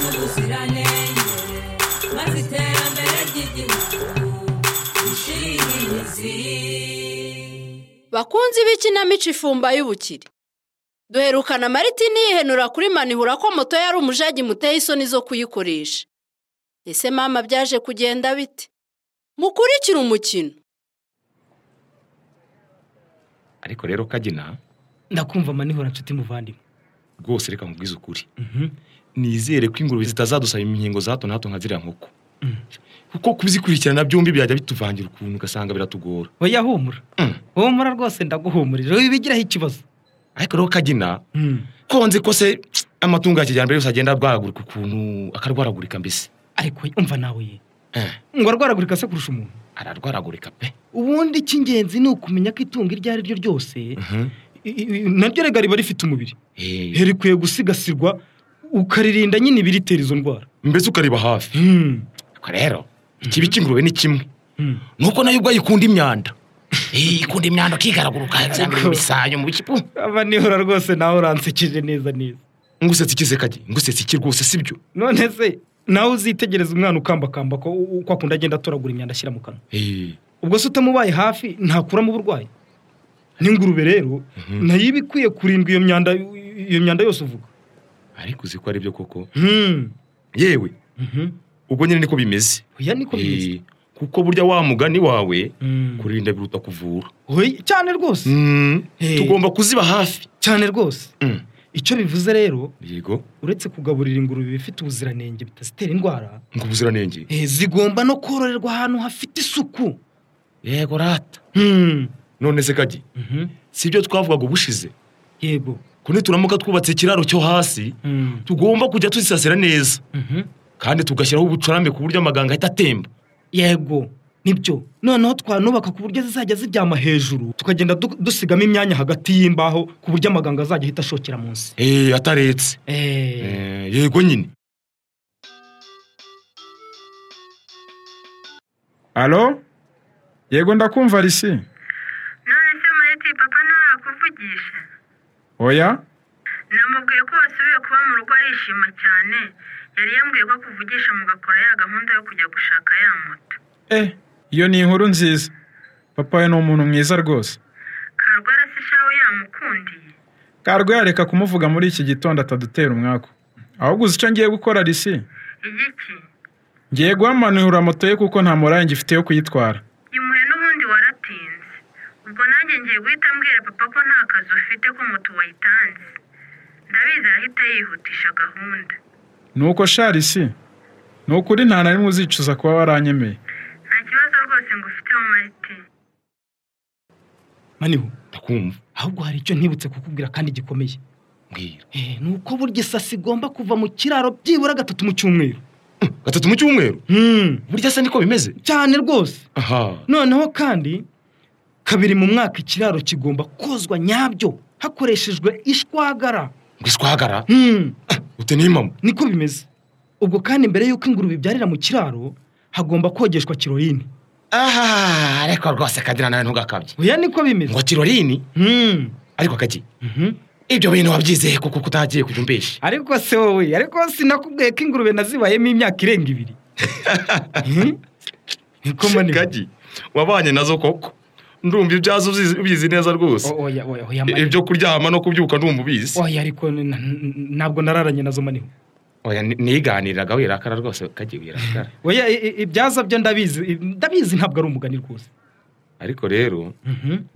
n'ubuziranenge maze iterambere ry'igihugu rishinge imizi bakunzi b'ikinamico ifumba y'ubukire duherukana maritini yihenura kuri manihura ko moto yari umujagi muteye isoni zo kuyikoresha ese mama byaje kugenda bite mukurikire umukino ariko rero kagina ndakumva manihura nshuti muvandimwe rwose reka nkubwize ukuri nizere ko ingurube zitazadusaba imihingo za hato na hato nka ziriya nkoko kuko kubizikurikirana byombi byajya bituvangira ukuntu ugasanga biratugora oya humura Mm. humura rwose ndaguhumurira wibigiraho ikibazo ariko rero kagina ko nzi ko se amatungo ya kijyambere yose agenda arwaragurika ukuntu akarwaragurika mbese ariko umva nawe ye Eh, ngo arwaragurika se kurusha umuntu ararwaragurika pe ubundi icy'ingenzi ni ukumenya ko itungo iryo ari ryo ryose Mhm. i- i- naryo rega riba rifite umubiri Eh, rikwiye gusigasirwa ukaririnda nyine ibiritera izo ndwara mbese ukariba hafi ariko rero ikibi cy'ingurube ni kimwe Mm. nuko nayo ubwo ikunda imyanda Eh, ikunda imyanda ikigaraguruka cyangwa mu bisayo mu bikipu aba nihora rwose nawe uransekeje neza neza ngusetse ikize kagi ngusetse iki rwose sibyo none se nawe uzitegereza umwana ukambakamba ko uko akunda agenda atoragura imyanda ashyira mu kanwa Eh, ubwo se utamubaye hafi ntakuramo uburwayi n'ingurube rero nayo iba ikwiye kurindwa iyo myanda iyo myanda yose uvuga ariko uzi ko ari byo koko Hmm. yewe Mhm. ubwo nyine niko bimeze oya niko bimeze Eh, kuko burya wa mugani wawe Mm. kurinda biruta kuvura Oya, cyane rwose Mm, Eh. tugomba kuziba hafi cyane rwose Mm, icyo bivuze rero yego uretse kugaburira ingurube ibifite ubuziranenge bitazitera indwara ngo ubuziranenge eh, zigomba no kororerwa ahantu hafite isuku yego rata Hmm. none se kagi Mhm. si ibyo twavugaga ubushize yego kune turamuka twubatse ikiraro cyo hasi Hmm. tugomba kujya tuzisasira neza Mhm. kandi tugashyiraho ubucurambe ku buryo amaganga ahita atemba yego nibyo noneho twanubaka ku buryo zizajya ziryama hejuru tukagenda du- dusigamo imyanya hagati y'imbaho ku buryo amaganga azajya ahita ashokera munsi Eh, ataretse Eh, yego nyine alo yego ndakumva risi none se mariti papa ntarakuvugisha oya namubwiye ko wasubiye kuba mu rugo arishima cyane yari yambwiye ko akuvugisha mugakora ya gahunda yo kujya gushaka ya moto eh iyo ni inkuru nziza papa we ni umuntu mwiza rwose karwara se shawe yamukundiye karwe yareka kumuvuga muri iki gitondo atadutera umwaku ahubwo uzi icyo ngiye gukora risi igiki ngiye guhamanura moto ye kuko nta murayi ngifite yo kuyitwara yimuhe n'ubundi waratinze ubwo nanjye ngiye guhita mbwira papa ko nta kazi ufite ko moto wayitanze ndabizi arahita yihutisha gahunda ni uko sha risi ni ukuri nta na rimwe uzicuza kuba waranyemeye nta kibazo rwose ngufiteho mariti maniho ndakumva ahubwo hari icyo ntibutse kukubwira kandi gikomeye mbwira Eh, ni uko burya isasi igomba kuva mu kiraro byibura gatatu mu cyumweru Mm, gatatu mu cyumweru Hmm. burya se niko bimeze cyane rwose aha noneho kandi kabiri mu mwaka ikiraro kigomba kozwa nyabyo hakoreshejwe ishwagara ngo iswagara Hmm. ute n'imamo niko bimeze ubwo kandi mbere y'uko ingurube ibyarira mu kiraro hagomba kogeshwa kiroyini aha ariko rwose kagira nawe ntugakabye oya niko bimeze ngo kirorini Hmm. ariko kagi Mhm. ibyo bintu wabyizeye kuko kutagiye kujya umbesha ariko se wowe ariko sinakubwiye ko ingurube nazibayemo imyaka irenga ibiri Hmm? niko manini kagi wabanye nazo koko ndumva ibyazo ubizi- ubizi neza rwose oya oya oya I- manini ibyo kuryama no kubyuka ndumva ubizi oya ariko n- n- ntabwo nararanye nazo maniho oya ni- niganiriraga wirakara rwose kagi wirakara oya i- i- ibyaza byo ndabizi i- ndabizi ntabwo ari umugani rwose ariko rero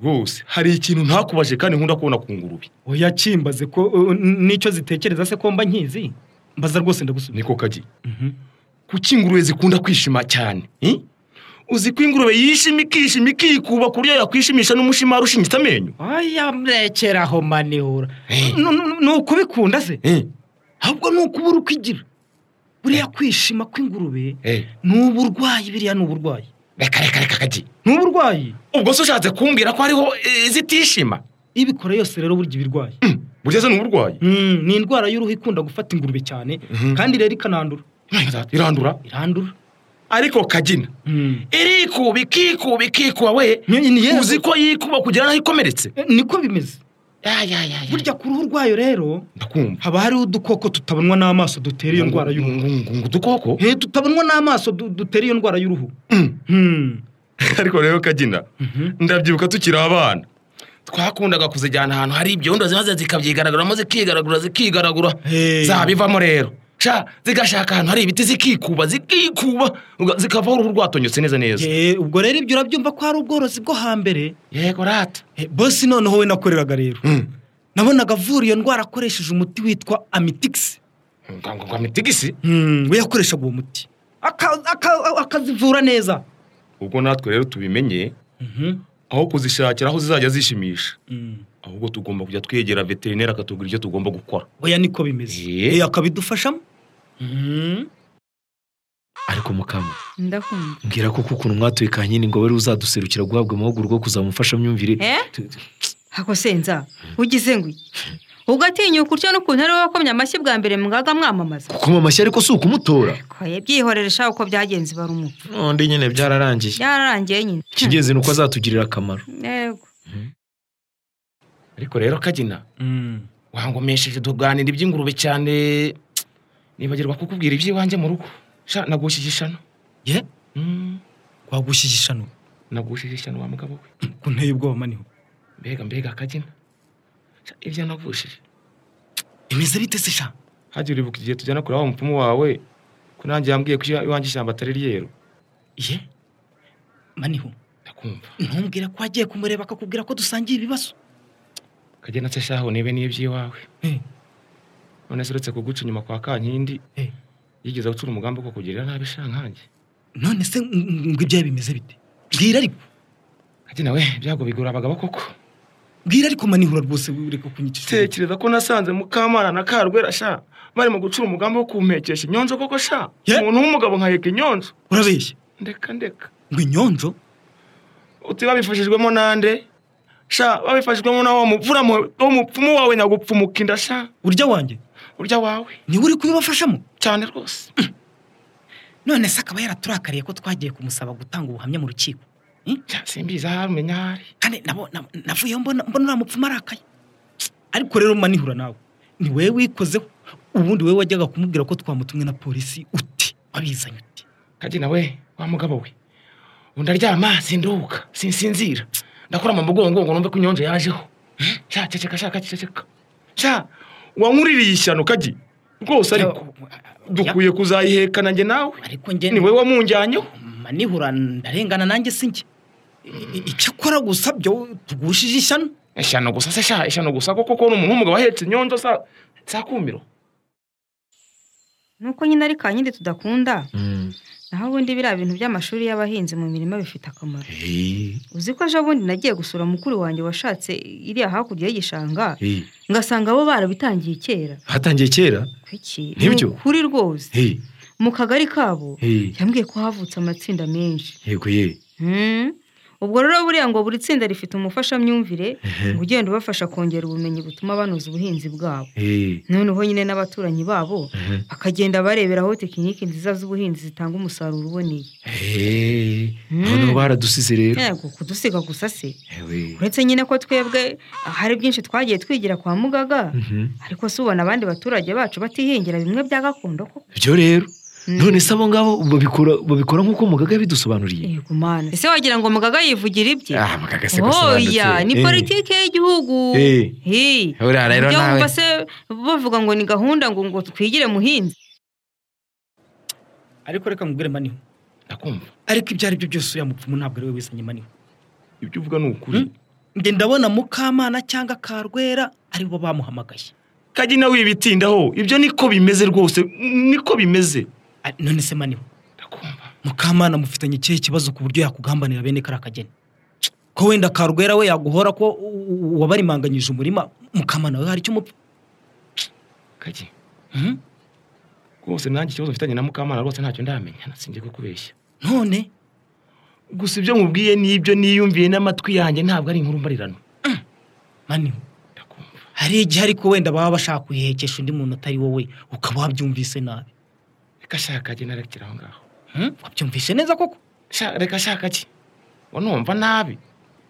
rwose hari ikintu ntakubaje kandi nkunda kubona ku ngurube oya kimbaze ko uh, n- n'icyo zitekereza se ko mba nkizi mbaza rwose ndagusubiza niko kagi Mhm. kuki ingurube zikunda kwishima cyane eh? uzi ko ingurube yishima ikishima ikikuba ku buryo yakwishimisha n'umushimari ushingitse amenyo oya mrekeraho manihura Eh. Nu- nu- ni ukubikunda se Eh, ahubwo ni ukubura uko igira buriya kwishima kw'ingurube eh. ni uburwayi biriya ni uburwayi reka reka reka kagi ni uburwayi ubwo se ushatse kumbwira ko hariho eh, zitishima ibikora yose rero burya iba irwaye burya se ni uburwayi Mm, ni indwara y'uruhu ikunda gufata ingurube cyane kandi rero ikanandura irandura irandura ariko kagina Mm. irikuba ikikuba ikikuba we Ni- ni- yego. uzi ko yikuba kugera naho ikomeretse Eh, niko bimeze Ya, ya, ya, ya. burya ku ruhu rwayo rero ndakumva haba hariho udukoko tutabonwa n'amaso dutera iyo ndwara y'uruhu Ngo- ngo- ngo udukoko he tutabonwa n'amaso du- dutera iyo ndwara y'uruhu Hmm. ariko rero kagina ndabyibuka tukiri abana twakundaga kuzijyana ahantu hari ibyondo zimaze zikabyigaraguramo zikigaragura zikigaragura Hey. zabivamo rero sha zigashaka ahantu hari ibiti zikikuba zikikuba uga- zikavaho uruhu rwatonyotse neza neza Eh, ubwo rero ibyo urabyumva ko ari ubworozi bwo hambere yego rata Eh, bosi noneho we nakoreraga rero Mm. nabonaga avura iyo ndwara akoresheje umuti witwa amitigisi Ngo- ngo ngo mitigisi we yakoreshaga uwo muti Aka- aka- akazivura neza ubwo natwe rero tubimenye aho kuzishakira aho zizajya zishimisha ahubwo tugomba kujya twegera veterineri akatubwira icyo tugomba gukora oya niko bimeze Eh. Eh, akabidufashamo ariko mukama Ndakunda. mbwira koko ukuntu mwatubikanye n'ingobere uzaduserukira guhabwa amahugurwa yo kuzamufasha myumvire Eh? Hako senza. Ugize ngo iki? Ugatinyuka utyo n'ukuntu ari wowe wakomye amashyi bwa mbere mwaga mwamamaza. gukoma amashyi ariko si ukumutora Koye byihorere shaka uko byagenze bari umupfu. none nyine byararangiye Byararangiye nyine. ikigenzi ni uko azatugirira akamaro Yego. ariko rero kagina wangomesheje tuganira iby'ingurube cyane nibagirwa kukubwira iby'iwanjye mu rugo sha nagushije ishano ye Mm, wagushyize ishano nagushije ishano wa mugabo we ku nteye ubwoba maniho mbega mbega kagina Sha, ibyo nagushije bimeze bite se sha hajya uribuka igihe tujyana kureba wa mupfumu wawe ko nanjye yambwiye ko iwa- iwanjye ishyamba atari ryeru ye maniho ndakumva ntumbwire ko wagiye kumureba akakubwira ko dusangiye ibibazo kagina se shaho nibe niyo iby'iwawe Eh. none se uretse kuguca inyuma kwa kankindi Eh. yigeze gucura umugambi wo kukugirira nabi shankange none se ng- ng- ngo ibyawe bimeze bite bwira ariko kagina we ibyago bigura abagabo koko bwira ariko manihura rwose ureka kunyikisha tekereza ko nasanze mukamana na karwera sha bari mu gucura umugambi wo kumpekesha inyonjo koko sha Ye? umuntu w'umugabo nkaheka inyonjo urabeshya ndeka ndeka ngo inyonjo uti babifashijwemo nande sha babifashijwemo na wa mupfura mu- wo mupfumu wawe nyagupfumuka inda sha urya wanjye urya wawe niwe uri kubibafashamo cyane rwose none se akaba yaraturakariye ko twagiye kumusaba gutanga ubuhamya mu rukiko Sha, simbizi ahari umenya ahari kandi nabo- nabo- navuyeho mbona mbona uriya mupfumu arakaye ariko rero manihura nawe ni wowe wikozeho ubundi wowe wajyaga kumubwira ko twamutumwe na polisi uti wabizanye uti kagina we wa mugabo we undaryama sinduka sinsinzira ndakurama mu mugongo ngo numve ko inyonjo yajeho sha ceceka sha ceceka sha wankuririye ishyano kagi rwose ariko dukwiye kuzayiheka nanjye nawe ariko njye ni wowe wamunjyanyeho manihura ndarengana nanjye si njye I- i- icyo akora gusa byo tugushije ishyano eshanu gusa se sha eshanu gusa koko ko ni umuntu w'umugabo ahetse inyonjo sa sakumiro Nuko nyine ari ka nyine tudakunda. Mm. Naho ubundi biriya bintu by'amashuri y'abahinzi mu mirima bifite akamaro. Eh, Uzi ko ejo bundi nagiye gusura mukuru wanjye washatse iriya hakurya y'igishanga, eh. ngasanga bo barabitangiye kera. hatangiye kera Kuki? Nibyo. Ni ukuri rwose. Eh, Mu kagari kabo eh, yambwiye ko havutse amatsinda menshi. yego ye Hmm. Ubwo rero buriya ngo buri tsinda rifite umufashamyumvire Ehe. ngo ugenda ubafasha kongera ubumenyi butuma banoza ubuhinzi bwabo. Eh, Noneho nyine n'abaturanyi babo mhm. bakagenda barebera aho tekiniki nziza z'ubuhinzi zitanga umusaruro uboneye. Eh, Mm. noneho baradusize rero Yego kudusiga gusa se. Ewe. Uretse nyine ko twebwe hari byinshi twagiye twigira kwa mugaga Mhm. ariko si ubona abandi baturage bacu batihingira bimwe bya gakondo koko. ibyo rero Mm. none se abo ngabo babikora babikora nk'uko mugaga yabidusobanuriye Yego mana. Ese wagira ngo mugaga yivugira ibye? ah mugaga se gasobanutse oya ni Eh. politiki y'igihugu Eh. Hey. Uriya rero Ibyo nawe wumva se bavuga ngo ni gahunda ngo ngo twigire muhinzi ariko reka mubwire maniho ndakumva ariko ibyo ari byo byose uriya mupfumu ntabwo ari we wizanye maniho ibyo uvuga ni ukuri njye ndabona mukamana cyangwa karwera ari bo bamuhamagaye kagina wibitindaho ibyo niko bimeze rwose niko bimeze Ari- none se maniho ndakumva mukamana mufitanye ikihe kibazo ku buryo yakugambanira bene kariya kageni ko wenda karwera we yaguhora ko u- u- wabarimanganyije umurima mukamana we hari icyo umupfa kagi Mhm. rwose nanjye ikibazo mfitanye na mukamana rwose ntacyo ndamenya nasinjye kukubeshya none gusa ibyo nkubwiye n'ibyo niyumviye n'amatwi yanjye ntabwo ari inkuru mbarirano maniho ndakumva hari igihe ariko wenda baba bashaka kuyihekesha undi muntu atari wowe ukaba wabyumvise nabi reka shaka jye narekera aho ngaho Hmm? wabyumvise neza koko Sha- reka shaka ki wanumva nabi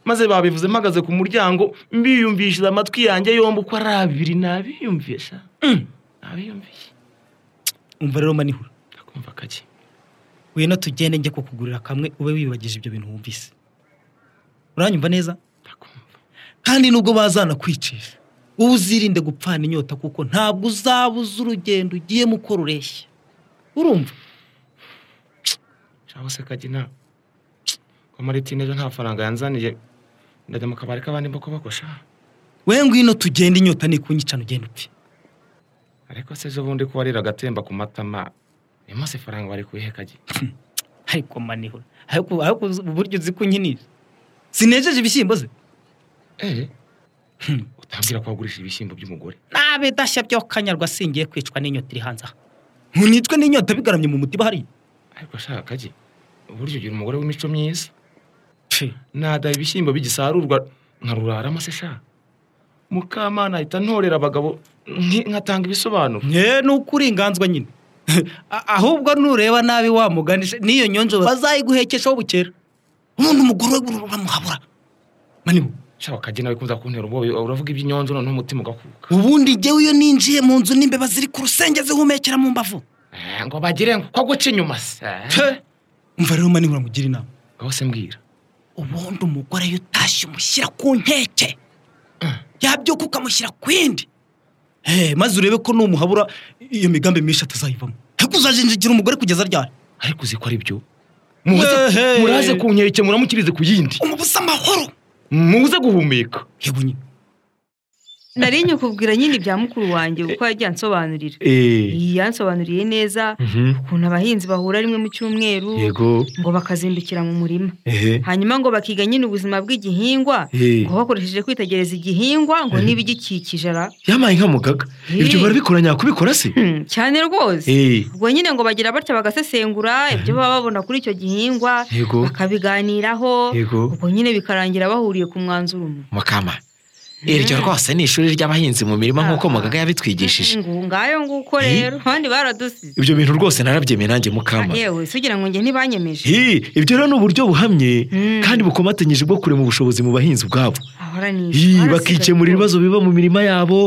maze babivuze mpagaze ku muryango mbiyumvishije amatwi yanjye yombi uko ari abiri nabiyumviye sha Mm, nabiyumviye umva rero manihura ndakumva kake wino tugende njye kukugurira kamwe ube wibagije ibyo bintu wumvise uranyumva neza ndakumva kandi nubwo bazanakwicisha wowe uzirinde gupfana inyota kuko ntabwo uzabuza urugendo ugiyemo uko rureshya urumva cyangwa se kake nta kwa maritine ejo nta faranga yanzaniye ndajya mu kabari k'abandi mboko bakosha we ngwino tugende inyota nikunyicana ugende upfe ariko se ejo bundi ko warira agatemba ku matama uyu munsi ifaranga bari kuyihe kake ariko manihura ariko ariko uburyo uzi kunyinira sinejeje ibishyimbo ze eee utambwira ko wagurisha ibishyimbo by'umugore nabe dashya byo kanyarwa singiye kwicwa n'inyota iri hanze aha nkunitwe n'inyota bigaramye mu mutima hariya ariko shaka kake uburyo ugira umugore w'imico myiza Pfe, nada ibishyimbo bigisarurwa nkaruraramo se sha mukamana ahita ntorera abagabo nki- nkatanga ibisobanuro mwe ni uko uringanzwa nyine A- ahubwo nureba nabi wamuganisha n'iyo nyonjo bazayiguhekeshaho bukera ubundi umugore we buru- uramuhabura maniho sha wakajya nawe kuza kuntera ubwoba uravuga iby'inyonzo noneho umutima ugakuka ubundi jyewe iyo ninjiye mu nzu n'imbeba ziri ku rusenge zihumekera mu mbavu Eh, ngo bagire ngo ko guca inyuma se Pfe, umva rero maniho uramugira inama ngaho se mbwira ubundi umugore iyo utashye umushyira ku nkeke yabyuka ukamushyira ku yindi Eh, maze urebe ko numuhabura iyo migambi myinshi atazayivamo ariko uzajinjigira umugore kugeza ryari ariko uzi ko ari byo Ehe. muze muraze ku nkeke muramukirize ku yindi umubuze amahoro muze guhumeka yego nyine nari nyakubwira nyine ibya mukuru wanjye kuko yagiye ansobanurira eee iyi yansobanuriye neza ukuntu abahinzi bahura rimwe mu cyumweru yego ngo bakazindukira mu murima ehe hanyuma ngo bakiga nyine ubuzima bw'igihingwa Eh. ngo bakoresheje kwitegereza igihingwa ngo n'ibigikikije ara yamaye nkamugaga ibyo Eh. barabikora nyakubikora se Hmm, cyane rwose eee ubwo nyine ngo bagira batya bagasesengura ibyo baba babona kuri icyo gihingwa Yego. bakabiganiraho Yego. ubwo nyine bikarangira bahuriye ku mwanzuro umwe mukama iryo rwose ni ishuri ry'abahinzi mu mirima nk'uko Ah, ah. mugaga yabitwigishije Mm, ngayo nguko Eh. rero abandi baradusize ibyo bintu rwose narabyemeye nanjye Ah, mukama yewe si ugira ngo njye ntibanyemeje Hi, ibyo rero ni uburyo buhamye Mm. kandi bukomatanyije bwo kurema ubushobozi mu bahinzi ubwabo Hi, ahoranisha bakikemura ibibazo biba mu mirima yabo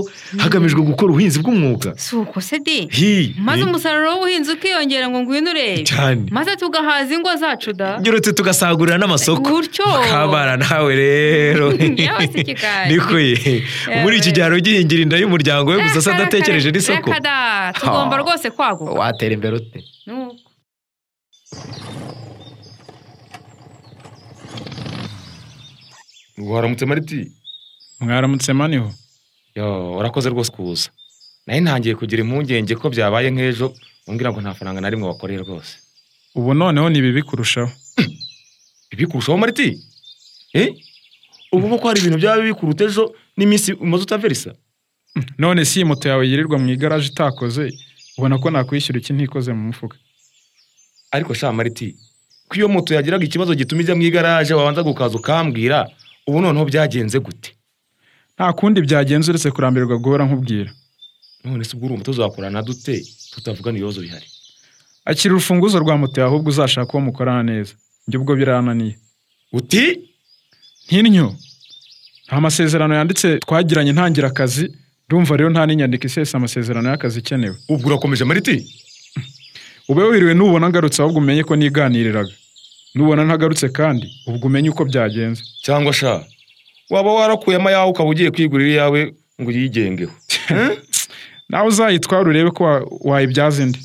hagamijwe gukora ubuhinzi bw'umwuga si uko se de Hi, maze eh, umusaruro w'ubuhinzi ukiyongera ngo ngwino urebe cyane maze tugahaza ingo zacu da ngeretse tugasagurira n'amasoko Gutyo. kabara nawe rero Yewe si ikigari. niko ye muri iki gihe hari ugihingira inda y'umuryango we gusa se Reka, reka, adatekereje reka, n'isoko reka da tugomba Ha. rwose kwaguka watera imbere ute Nuko. waramutse mariti mwaramutse maniho yo urakoze rwose kuza nayo ntangiye kugira impungenge ko byabaye nk'ejo umbwira ngo nta faranga na rimwe wakoreye rwose ubu noneho ni bibi kurushaho bibi kurushaho mariti eh ubu ko hari ibintu byaba bibi kuruta ejo n'iminsi umaze utaverisa none si iyi moto yawe yirirwa mu igaraje itakoze ubona ko nakwishyura iki ntikoze mu mufuka ariko sha mariti ko iyo moto yagiraga ikibazo gituma ijya mu igaraje wabanza gukaza ukambwira ubu noneho byagenze gute nta kundi byagenze uretse kurambirwa guhora nkubwira none se ubwo urumva tuzakorana dute tutavugana ibibazo bihari akira urufunguzo rwa moto yawe ahubwo uzashaka uwo mukorana neza njye ubwo birananiye uti nk'intyo nta masezerano yanditse twagiranye ntangira akazi ndumva rero nta n'inyandiko isesa amasezerano y'akazi ikenewe ubwo urakomeje mariti ube wiriwe nubona ngarutse ahubwo umenye ko niganiriraga nubona ntagarutse kandi ubwo umenye uko byagenze cyangwa sha waba warakuyemo ayawe ukaba ugiye kwigurira iyawe ngo uyigengeho nawe uzayitwara urebe ko wa- wayibyaza indi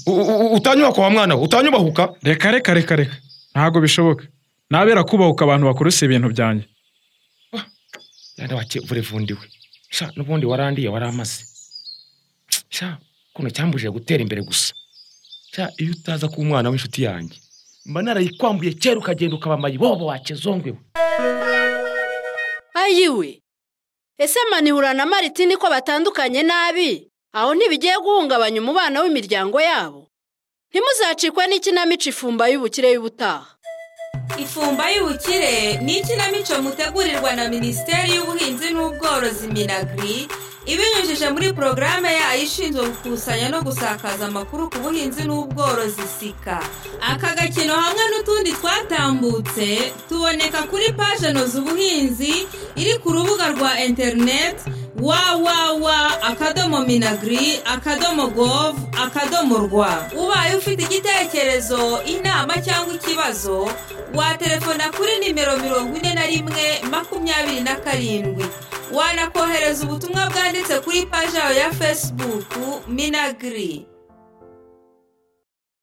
utanyubaka wa mwana we utanyubahuka reka reka reka reka ntabwo bishoboka nabera kubahuka abantu bakoresha ibintu byanjye yandi wake vurevundiwe sha n'ubundi warandiye waramaze sha kuntu cyambujije gutera imbere gusa sha iyo utaza kuba umwana w'inshuti yanjye mba narayikwambuye kera ukagenda ukaba mayibobo wakezongwe we ayiwe ese manihura na maritini ko batandukanye nabi aho ntibigiye guhungabanya umubano w'imiryango yabo ntimuzacikwe n'ikinamico ifumba y'ubukire y'ubutaha ifumba y'ubukire ni ikinamico mutegurirwa na minisiteri y'ubuhinzi n'ubworozi minagri ibinyujije muri porogaramu yayo ishinzwe gukusanya no gusakaza amakuru ku buhinzi n'ubworozi sika aka gakino hamwe n'utundi twatambutse tuboneka kuri paje noza ubuhinzi iri ku rubuga rwa interineti wawawa akadomo minagiri akadomo govu akadomo rwa ubaye ufite igitekerezo inama cyangwa ikibazo watelefona kuri nimero mirongo ine na rimwe makumyabiri na karindwi wanakohereza ubutumwa bwanditse kuri paji yawe ya fesibuku minagiri